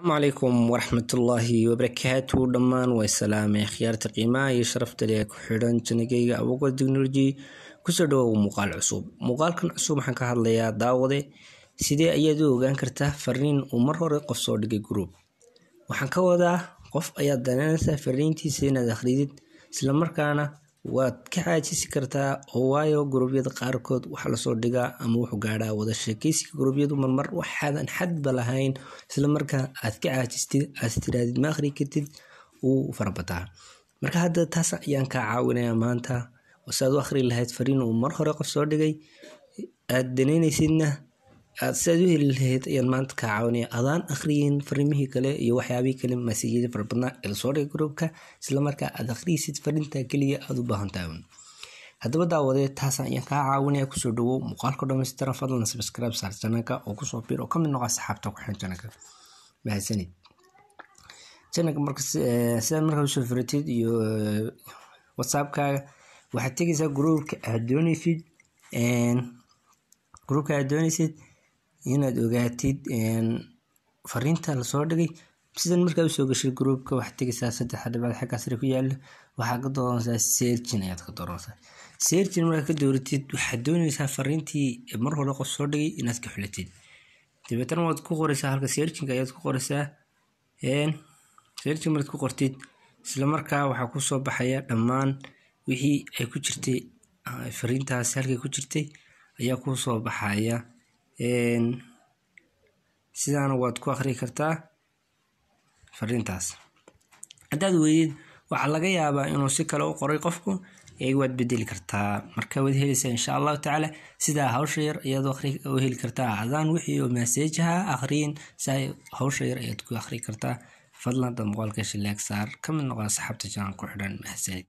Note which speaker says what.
Speaker 1: asalaamu calaykum waraxmatullaahi wabarakaatu dhammaan way salaamay khiyaarta qiimaha iyo sharafta leh ku xidhan janagayga awoga technology kusoo dhawow muuqaal cusub muuqaalkan cusub waxaan ka hadlayaa daawade sidee ayaad u ogaan kartaa fariin uu mar hore qof soo dhigay group waxaan ka wadaa qof ayaad danaynaysaa fariintiisa inaad akhridid islamarkaana waad ka caajisi kartaa oo waayo guruubyada qaarkood waxaa lasoo dhigaa ama wuxuu gaadhaa wada sheekeysiga guruubyadu marmar waxaadan xadba lahayn islamarkaa aad ka caajistid aad tiraadid ma akhri kartid wuu farabataa marka hadda taas ayaan kaa caawinayaa maanta saad u akhri lahayd fariin uu mar hore qof soo dhigay aad danaynaysidna aad siaad u heli lahayd ayaan maanta kaa caawinaya adaan akhriyin fariimihii kale iyo waxyaabihii kale masajyada farabadnaa ee lasoo dhigay gruubka islamarkaa aad akhriysid fariinta keliya aad u baahantahay haddaba daawadee taas ayaan kaa caawinaya kusoo dhawow muuqaalka dhamaystiran fadlan subscribe saar janalka oo kusoo bir oo kamid noqo asxaabta ku xiran janalka mahadsanid janalka marka sidaad markaa usoo firatid iyo whatsappkaaga waxaad tegaysaa gruubka aad dooneysid gruubka aad dooneysid inaad ogaatid fariinta lasoo dhigay sidan markaa usoo gashay gruubka waxaad tegaysaa saddex dhibaad xaggaa sare ku yaala waxaad ka dooranaysaa searchin ayaad ka dooranaysaa searchin markaa ka dooratid waxaad dooneysaa fariintii mar hore qof soo dhigay inaad ka xulatid dabeetana waad ku qoraysaa halka searchinka ayaad ku qoraysaa searchin markaad ku qortid isla markaa waxaa kusoo baxaya dhammaan wixii ay ku jirtay fariintaasi halkay ku jirtay ayaa kusoo baxaya sidaana waad ku akhri kartaa fariintaas haddaad weydid waxaa laga yaabaa inuu si kale u qoray qofku ee waad bedeli kartaa marka waad helaysaa insha allahu tacaala sidaa hawsha yar ayaad u heli kartaa adaan wixii oo maaseejaha akhriyin saa hawsha yar ayaad ku akhri kartaa fadlan dad muuqaalka shileeg saar ka mid noqo asxaabta janal ku xidhan mahadsanid